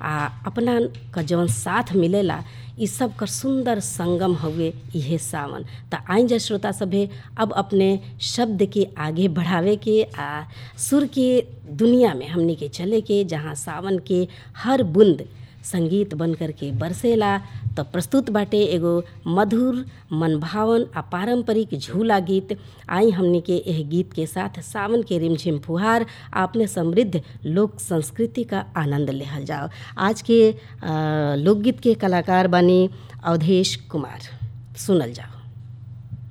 आ अपना क जवन साथ मिलेला इ सब कर सुंदर संगम हउए इहे सावन त आई जा श्रोता सभे अब अपने शब्द के आगे बढ़ावे के आ सुर के दुनिया में हमनी के चले के जहाँ सावन के हर बूंद संगीत बन कर के बरसेला त प्रस्तुत बाटे एगो मधुर मनभावन आ पारंपरिक झूला गीत आई हमनी के एह गीत के साथ सावन के रिमझिम फुहार आ अपने समृद्ध लोक संस्कृति का आनंद लेहल जाओ आज के अ, लोकगीत के कलाकार बानी अवधेश कुमार सुनल जाओ